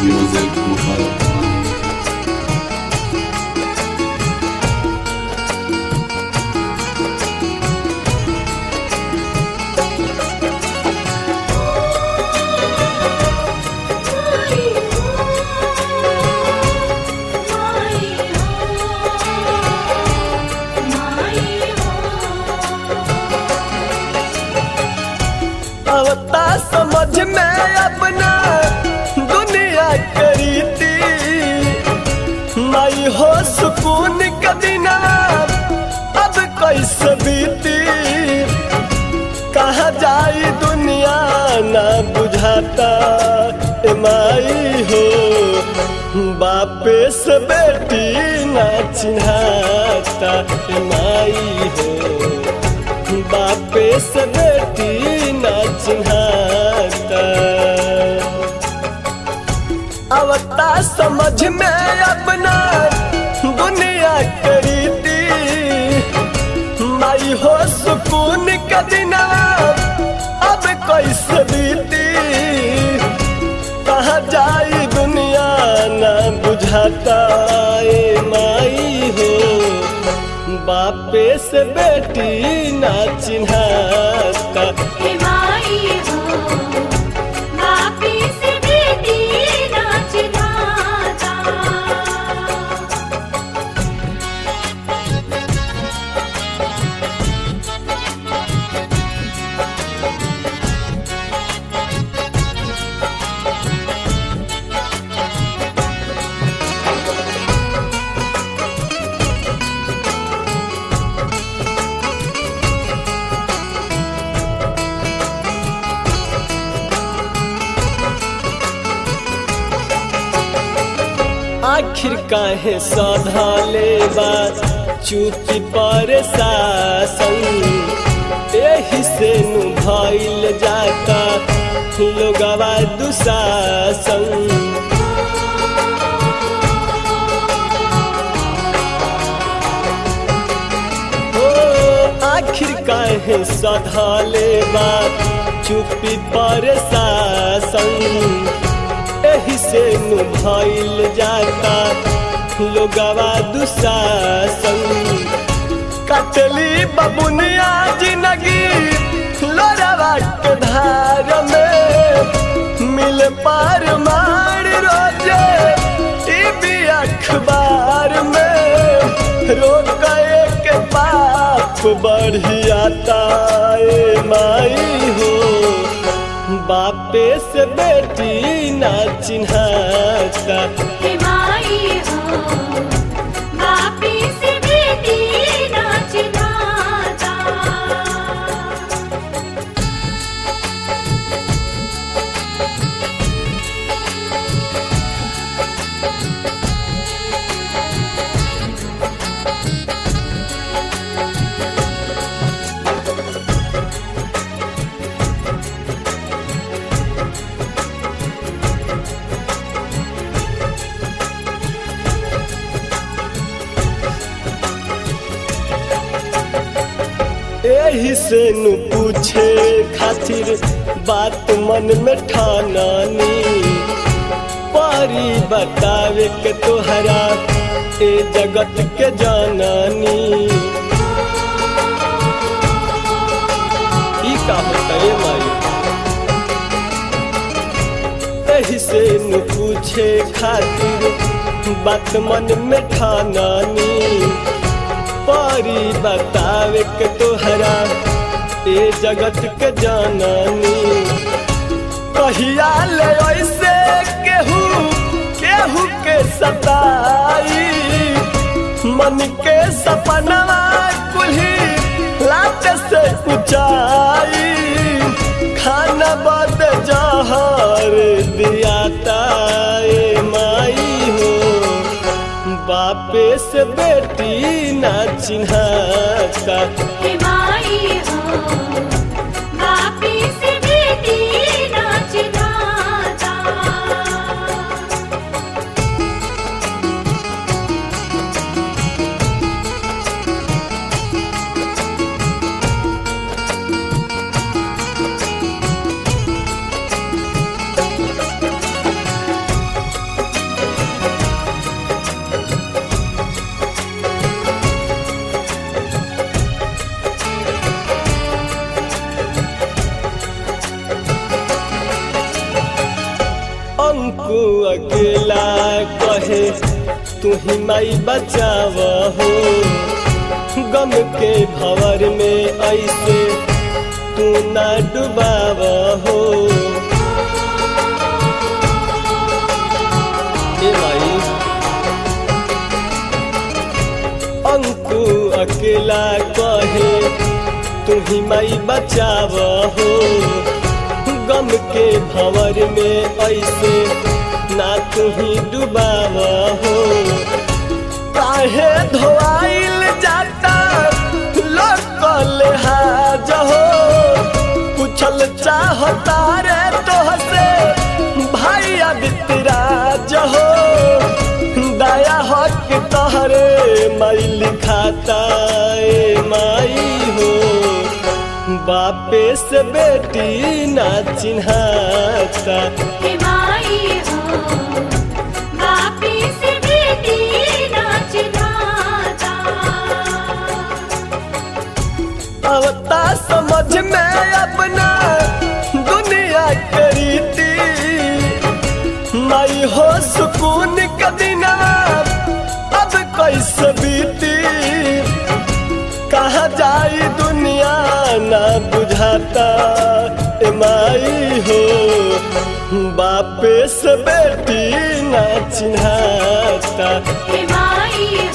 Music Muharram. अवता समझ में अपना दुनिया करीती माई हो सुकून का दिना अब कैसे बीती कहा जाई दुनिया ना बुझाता ए माई हो बापे से बेटी ना चिन्हाता ए माई हो बापे से बेटी ना चिन्हाता अवता समझ में अपना दुनिया करीती माई हो सुकून का दिना अब कैसे बीती कहा जाई दुनिया ना बुझाता ए माई हो बापे से बेटी ना चिन्हाता आखिर काहे सधा ले बात चुपी पर शासन एही से नु भइल जाता लोगवा दुशासन ओ आखिर काहे सधा ले बात चुपी पर शासन एही से नु भइल जाता लोगवा दुशासन कटली बबुनिया जिंदगी लोरवा के धार में मिल पार मार रोजे टीवी अखबार में रोक के पाप बढ़ियाता ए माई हो बापे से बेटी ना चिन्हाता एही से नु पूछे खातिर बात मन में ठानानी पारी बतावे के तोहरा ए जगत के जानानी ई का होता है माई एही से नु पूछे खातिर बात मन में ठानानी पारी बतावे के तोहरा ए जगत के जानानी कहिया ले ऐसे केहू केहू के सताई मन के सपनवा कुल्ही लाट से ऊंचाई खाना बद जहर दियाता ए माई हो बापे से बेटी ना चिन्हाता अंकु अकेला कहे तू ही माई बचाव हो गम के भवर में ऐसे तू ना डुबाव हो ए माई अंकु अकेला कहे तू ही माई बचाव हो गम के भंवर में ऐसे ना तू ही डुबाव हो काहे धोआइल जाता लोकल हाज हो पूछल चाहता रे तोहसे भाई आदित्य राज हो दया हक तहरे माई लिखाता ए माई हो बापे से बेटी ना चिन्हाता हे माई हो बापी से बेटी नाच नाचा अवता समझ में अपना दुनिया करीती माई हो सुकून का दिना अब कैसे बीती कहा जाई दुनिया ना बुझाता ए माई हो बापे से बेटी ना चिन्हाता हे माई